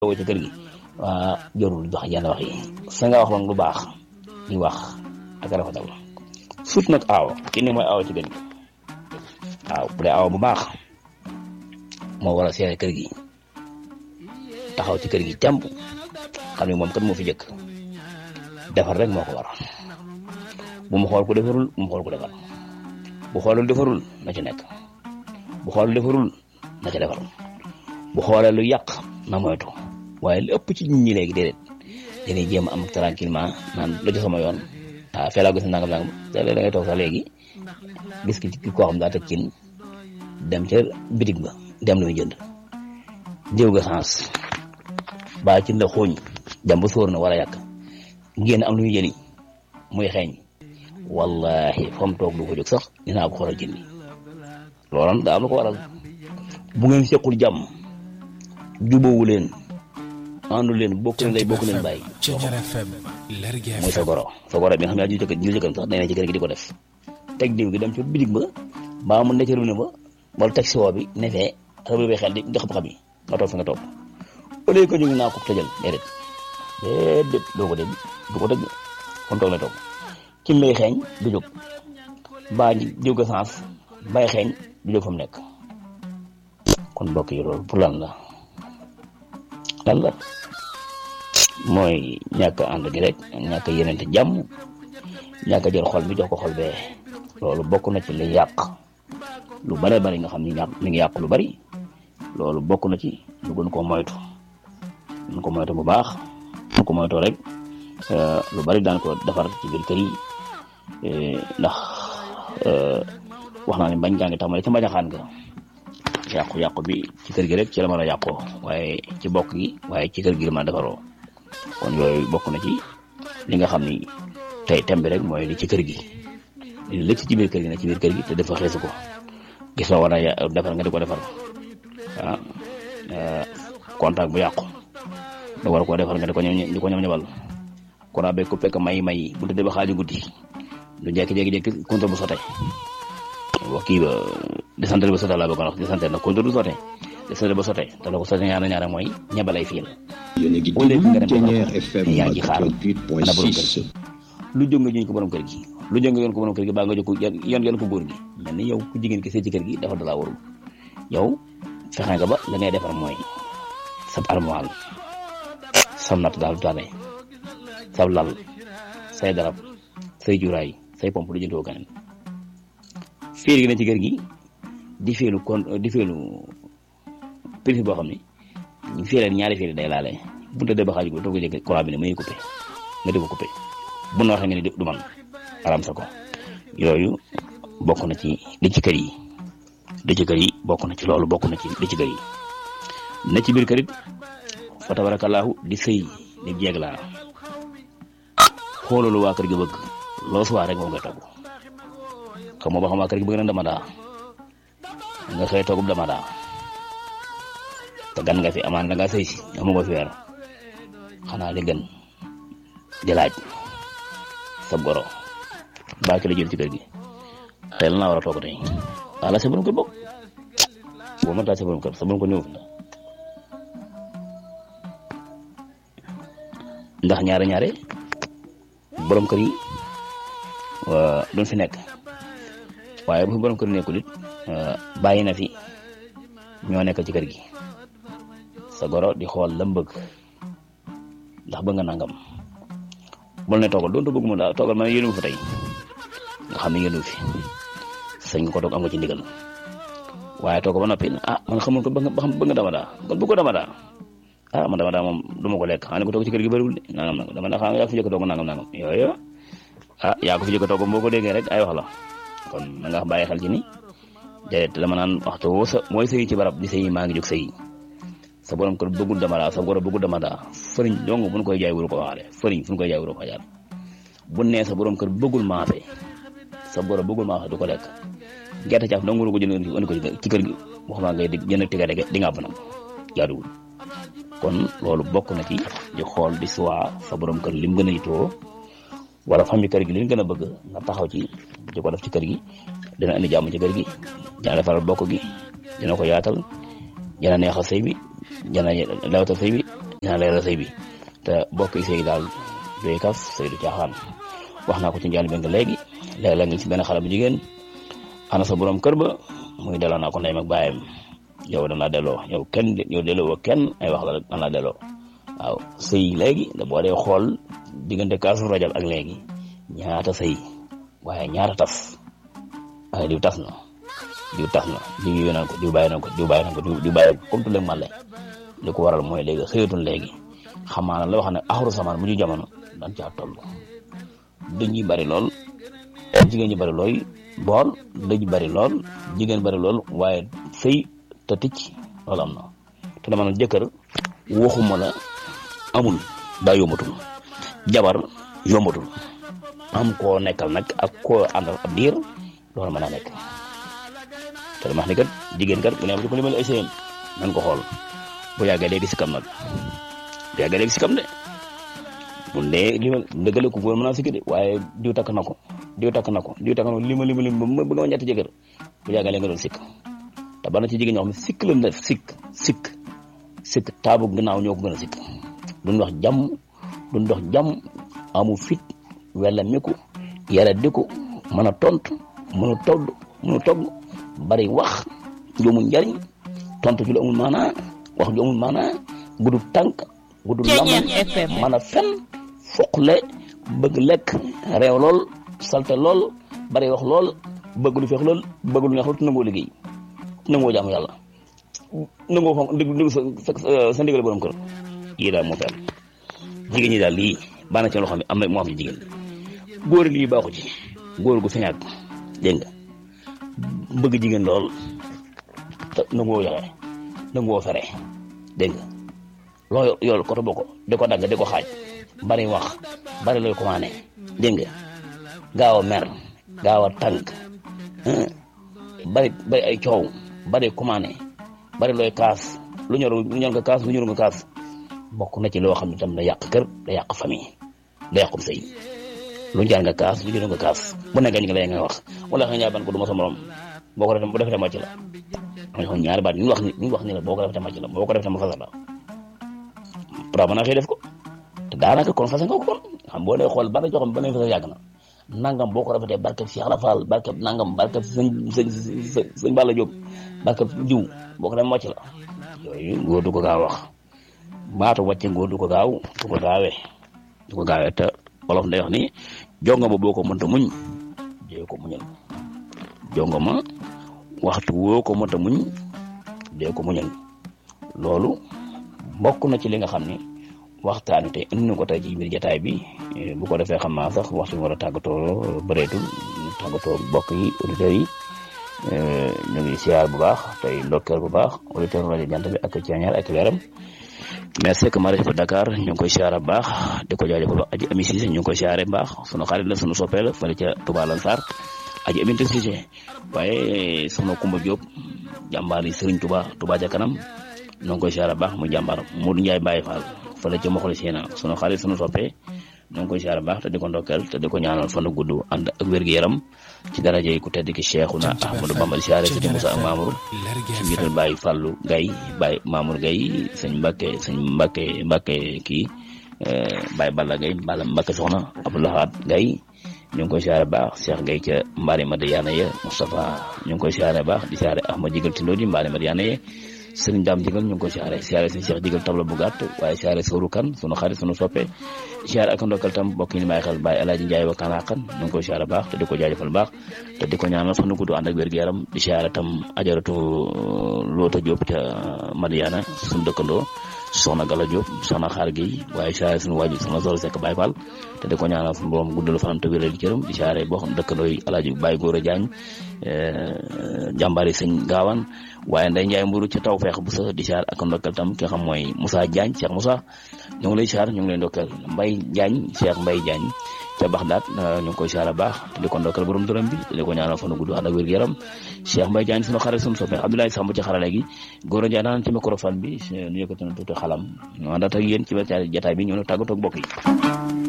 woo ci kër gi waa jorul jox yenn wax yi sa nga wax moom lu baax di wax ak rafetal surtout nag aaw ki ni mooy aaw ci kër gi waaw bu dee aaw bu baax moo war a seere kër gi taxaw ci kër gi temp xam ne moom kat moo fi jëkk defar rek moo ko war bu mu xool ku defarul bu mu xool ku defar bu xoolul defarul na ci nekk bu xoolul defarul na ca defar bu xoolee lu yàq na moytu waaye li ëpp ci nit ñi léegi déedéet dañuy jéem am tranquillement naan lu ci sama yoon ah fee laa gis nangam nangam da ngay toog sax léegi gis ki ki koo xam daa teg cin dem ca bitig ba dem lu muy jënd jiw ga sens ba cin la xooñ dem ba sóor na wala yàq ngeen am lu muy jëli muy xeeñ wallahi fa mu toog du ko jóg sax dinaa ko xoolal jëndi loolu daa am lu ko waral bu ngeen sequl jàmm jubóowu leen àndu leen bokk leen lay bokk leen bàyyi mooy sa goro sa goro bi nga xam ne jëkkër ji jëkkër sax day ne ci kër gi di ko def teg diw gi dem ci bitig ba mbaa mu ne ci robinet ba wala teg siwo bi ne fee rëbb bi xel di di xam-xam yi nga toog fi nga toog au lieu que ñu ngi naa ko tëjal déedéet déedéet doo ko dégg du ko dégg kon toog la toog ci lay xeeñ du jóg baa jiw ko sens bay xeeñ du jóg fa mu nekk kon mbokk yi loolu pour lan la lan la mooy ñàkk ànd gi rek ñàkk yenente jàmm ñàkk jël xol bi jox ko xol bee loolu bokk na ci li yàq lu bare bari nga xam ni ñàkk mi ngi yàq lu bari loolu bokk na ci lu gën koo moytu ñu ko moytu bu baax ñu ko moytoo rek lu bari daan ko defar ci biir kër yi ndax wax naa ne bañ gaa ngi tàmbale ci mbañaxaan nga yàqu-yàqu bi ci kër gi rek ci la mën a yàqoo waaye ci bokk gi waaye ci kër gi la mën a defaroo kon yooyu bokk na ci li nga xam ni tey tembi rek mooy li ci kër gi li lëkk ci biir kër gi nag ci biir kër gi te dafa xeesu ko gis nga war a defar nga di ko defar ah contact bu yàqu da war koo defar nga di ko ñam di ko ñam ñabal courant beeg ku fekk may may bu tëddee ba xaaju guddi du jékki-jékki-jékki compteur bu sote wax kii ba descente ba sote laa bëgg a wax descente nag compteur du sote descente ba sote te la ko sote ñaara ñaara mooy ñabalay fiil au lieu nga dem yaa ngi xaar ana borom kër gi lu jóg nga juñ ko borom kër gi lu jóg nga yoon ko borom kër gi baa nga jóg ko yoon yoon ko góor gi mel ni yow ku jigéen ki sëy ci kër gi dafa dalaa warul yow fexe nga ba la ngay defar mooy sab armoire sam natt daal du tane sab lal say darab say juraay say pompe du jëntoo keneen fiir gi ne ci kër gi di feelu kon di feelu prise boo xam ne ñu fiireel ñaari fiir day laale bu tëddee ba xaaju ko toog jëkk courant bi ne muy coupé nga di ko coupé bu na waxee nga ni du man aram sa ko yooyu bokk na ci li ci kër yi li ci kër yi bokk na ci loolu bokk na ci li ci kër yi ne ci biir kër it fa tabarakallahu di sëy di jeeg laa xoolalu waa kër gi bëgg loo suwaa rek moom ngay togg xam nga ba xam waa kër gi bëgg na dama daa nga xëy toggub dama daa te gan nga fi amaan da nga sëy si amu nga fi weer xanaa li gën di laaj sa goro baa ki la jël ci kër gi tey la naa war a toog tey wala sa borom kër bokk boo mëntaa sa borom kër sa borom kër ñëw ndax ñaare ñaare borom kër yi duñ fi nekk waaye bu fi borom kër nekkul it bàyyi na fi ñoo nekk ci kër gi sa goro di xool lam bëgg ndax bëgg nga nangam bul ne toogal doon te bëgg mu daal toogal ma ne yéenu fa tey nga xam ne yéenu fi sañ nga ko toog am nga ci ndigal waaye toog ba noppi ah man xamul ko ba xam bëgg nga dama daa kon bëgg ko dama daa ah man dama daa moom du ma ko lekk xam ne ko toog ci kër gi bëriwul de nangam nangam dama daa xam yaa ko fi jëkk toog nangam nangam yooyu ah yaa ko fi jëkk toog boo ko déggee rek ay wax la kon na nga bàyyi xel ci ni déedéet dama naan waxtu woo sa mooy sëyi ci barab di sëyi maa ngi jóg sëyi sa borom kër bëggul dama daa sa goro bëggul dama daa fëriñ dong buñ koy jaay wuru ko waxaale fëriñ fu ñu koy jaay wuru ko jaar bu nee sa borom kër bëggul maafe sa goro bëggul maafe du ko lekk gerte caaf dong wuru ko jënd indi ko ci kër gi waxuma ngay di jënd tiga dege di nga banam jaaduwul kon loolu bokk na ci di xool di suwaa sa borom kër lim gën a yitoo wala famille kër gi li ñu gën a bëgg nga taxaw ci di ko def ci kër gi dina indi jàmm ci kër gi dina defaral bokk gi dina ko yaatal dina neexal sëy bi dina lewtal sëy bi dinaa leeral sëy bi te bokk yi sëy daal doy kaf sëy du caaxaan wax naa ko ci njàll bi nga léegi léegi la nga ci benn xale bu jigéen ana sa borom kër ba muy delloo naa ko ndeyam ak baayam yow dana delloo yow kenn yow delloo kenn ay wax la rek dana delloo waaw sëy léegi da boo dee xool diggante kaasu rajab ak léegi ñaata sëy waaye ñaata tas waaye diw tas na diw tas na diw yooyu naan ko diw bàyyi naan ko diw bàyyi naan ko diw bàyyi comme tout le male li ko waral mooy léegi xëyatul léegi xamaa la wax ne axaru samaan mu ñu jamono dan caa toll dañuy bari lool jigéen ñi bari looy bool dañu bari lool jigéen bari lool waaye sëy te ticc loolu am na te dama ne jëkkër waxuma la amul daa yombatul jabar yombatul am koo nekkal nag ak koo àndal ab diir loolu mën naa nekk te dama wax ni kat jigéen kat bu ne am ci ko limal ay sëyam nan ko xool bu yàggee léegi si kam nag bu yàggee léegi si kam de mun de limal dëggale ko góor mën naa sikki de waaye diw takk na ko diw takk na ko diw takk na ko lima lima lim ba bëgg ma ñetti jëkkër bu yàggee léegi nga doon sikk te bana ci jigéen ñoo xam ne sikk la def sikk sikk sikk taabu gannaaw ñoo ko gën a sikk duñ wax jàmm duñ dox jàmm amu fit wala miku yara diku mën a tontu mën a togg mën a togg bari wax ju amul njariñ tontu ju lu amul maanaa wax ju amul maanaa gudu tànk gudu lam mën a fen foqle bëgg lekk réew lool salte lool bari wax lool bëgg lu feex lool bëgg lu neex lool te nangoo liggéey nangoo jaamu yàlla nangoo fa déglu sa sa ndigal borom kër yii daal moo fi am jigéen ñi daal lii baax na ci loo xam ne am na moo am ci jigéen góor lii baaxu ci góor gu feñaat dégg nga bëgg jigéen lool te nangoo joxe nangoo fere dégg nga loo yool koto boo ko di ko dagg di ko xaaj bari wax bari looy commandé dégg nga gaaw a mer gaaw a tànk bari bari ay coow bari commandé bari looy kaas lu ñor lu ñor nga kaas lu ñor nga kaas bokk na ci loo xam ne tam da yàq kër da yàq famille da yàqum sëy lu jaar nga kaas lu ñor nga kaas bu ne gañ nga lay nga wax wala nga ñaar ban ko du ma sa morom boo ko defee bu defee màcc la ma xool ñaari baat ñu wax ni ñu wax ni la boo ko defee màcc la boo ko defee ma fasal la pra mën naa xëy def ko te daanaka kon fase nga ko kon xam boo dee xool ba nga joxoon ba ne fasal yàgg na nangam boo ko rafetee barkeb Cheikh Ibra Fall barkeb nangam barkeb sëñ sëñ sëñ Balla Diop barkeb jiw boo ko dem mocc la yooyu góor du ko gaaw wax baatu wàcce góor du ko gaaw du ko gaawee du ko gaawee te wolof day wax ni jonga ma boo ko mënta muñ dee ko muñal jonga ma waxtu woo ko mënta muñ dee ko muñal loolu bokk na ci li nga xam ni waxtaan te indi na ko tey ci biir jataay bi bu ko defee xam naa sax waxtu bi war a tàggatoo bëreetul tàggatoo mbokk yi auditeurs yi ñu ngi siyaar bu baax tey ndokkeel bu baax auditeur rajo jant bi ak ceeñaar ak leeram merci que ma rajo Dakar ñu ngi koy siyaare bu baax di ko jaajëfal aji ami Cissé ñu ngi koy siyaare bu baax sunu xarit la sunu soppee la fële ca Touba Lansar aji aminte Cissé waaye sunu Kumba Diop jàmbaar yi Serigne Touba Touba ca kanam ñu ngi koy siyaare bu baax mu jàmbaar Modou Ndiaye Baye Fall fële ca Mokhla Séna sunu xarit sunu soppee ñoo ngi koy siyaare baax te di ko ndokkeel te di ko ñaanal fan gudd ànd ak wér-gu-yaram ci daraja yi ku tedd ki Cheikhuna Ahmadou Bamba di siyaare sëñ Moussa ak Mamour ci njiital Baye Fallou Gaye Baye Mamour Gaye sëñ Mbacke sëñ Mbacke Mbacke kii Baye Balla Gaye Balla Mbacke soxna Abdoulahat Gaye ñu ngi koy siyaare baax Cheikh Gaye ca Mbari Madiana ya Moustapha ñu ngi koy siyaare baax di siyaare Ahmad Jigal Tindo di Mbari Madiana ya sëriñ daam jigal ñu ngi koy siyaare siyaare sëñ Cheikh jigal tabla bu gàtt waaye siyaare sooru kan sunu xarit sunu soppe siyaare ak ndokkal tam bokk ni bàyyi xel bàyyi alaaji njaay wa kanaakan ñu ngi koy siyaare baax te di ko jaajëfal baax te di ko ñaanal fan gudd ànd ak wér gu yaram di siyaare tam ajaratu loota Jóob ca Madiana suñu dëkkandoo soxna Gala Diop soxna xaar gi waaye siyaare suñu waaju soxna Zoro Seck Baye Fall te di ko ñaanal suñu borom guddal fanam te wéral cëram di siyaare boo xam dëkkandoo yi alaaji Baye Góora Jaañ jàmbaari sëñ gaawaan waaye nday njaay mburu ca taw feex bu sa di siyaar ak ndokkal tam ki nga xam mooy Moussa Diagne Cheikh Moussa ñu ngi lay siyaar ñu ngi lay ndokkal Mbay Diagne Cheikh Mbay Diagne ca Baxdaat ñu ngi koy siyaar baax te di ko ndokkal borom dërëm bi te di ko ñaanal fanu gudd ànd ak wér-gu-yaram Cheikh Mbay Diagne sunu xarit sunu soppe Abdoulaye Samb ci xarale gi góor a Njaay daan ci microphone bi ñu yëkkati na tuuti xalam ñu àndaat ak yéen ci jataay bi ñu ne tàggatoo ak mbokk yi